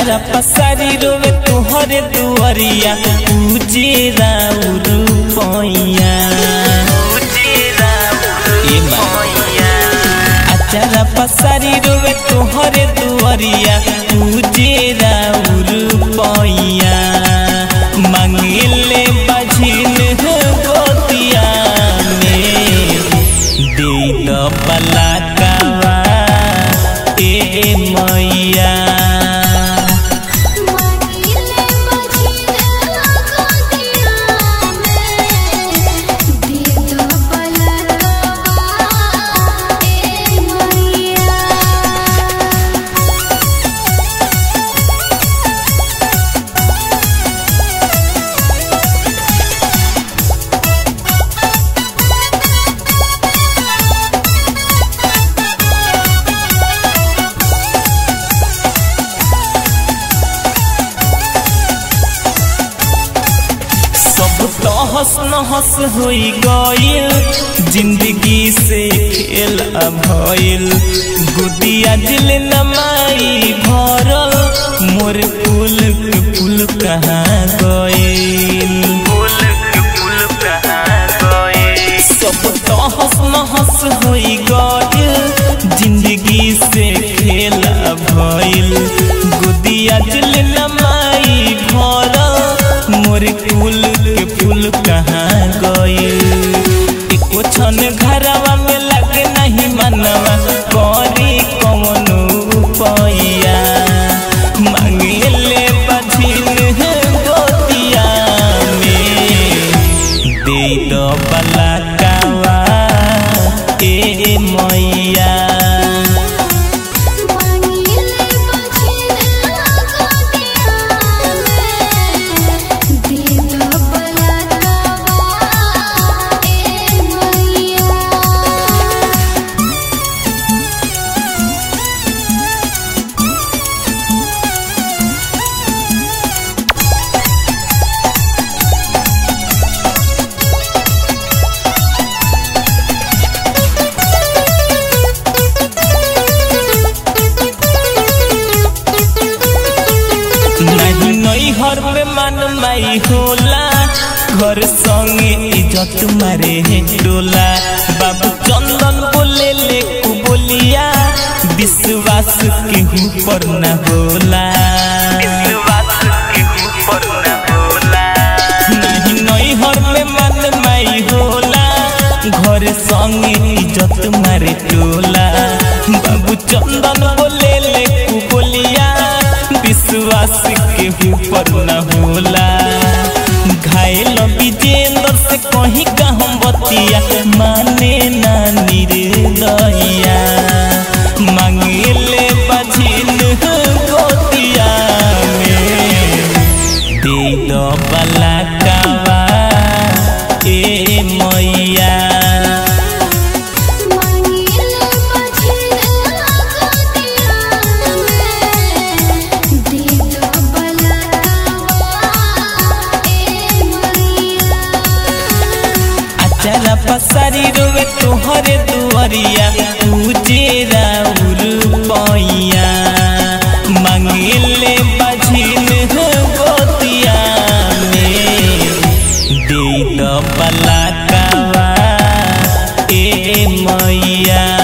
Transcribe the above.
अचारा पसारी रोवे तुहरे दुआरिया पूजे राउर पैया ए माँ अचारा पसारी रोवे तुहरे दुआरिया पूजे राउर पैया मांगिले बझिल गोतिया में दे द पलाकावा ए मैया मांगिले बजिला गोदिया में दीद पलकवा ए मैया सब तो हंस न हंस होई गइल जिंदगी से खेल भइल गुदिया दिल नमाई भरल मोर फूल के फूल कहाँ गइल सब तो हंस न हंस होई गइल जिंदगी से खेल भइल गुदिया दिल नमाई भरल मोर फूल के फूल कहाँ गइल एको क्षण घरवा में लगे नहीं मनवा करी कौन पैया मांगेले बझिल गोतिया में दे दो पलकावा ए मैया मांगिले बजिला गोदिया में दीद पलकवा ए मैया नहीं नई हर में मन माई होला घर संगे इज्जत मारे है डोला बाबू चंदन बोले ले कु बोलिया विश्वास केहू पर न होला नहीं नई हर में मन माई होला घर संगे इज्जत मारे टोला बाबू चंदन बोले ले कु बोलिया विश्वास के ऊपर न होला घायल विजेंद्र से कहीं का हम बतिया माने ना निर्दया मांगेले बझिल गोतिया में दे दो पलकावा ए मैया मांगिले बजिला गोदिया में दीद पलकवा ए मैया अचारा पसारी रोवे तोहरे दुआरिया पूजे राउर पैया मांगेले बझिल गोतिया में दे दो पलकावा ए मैया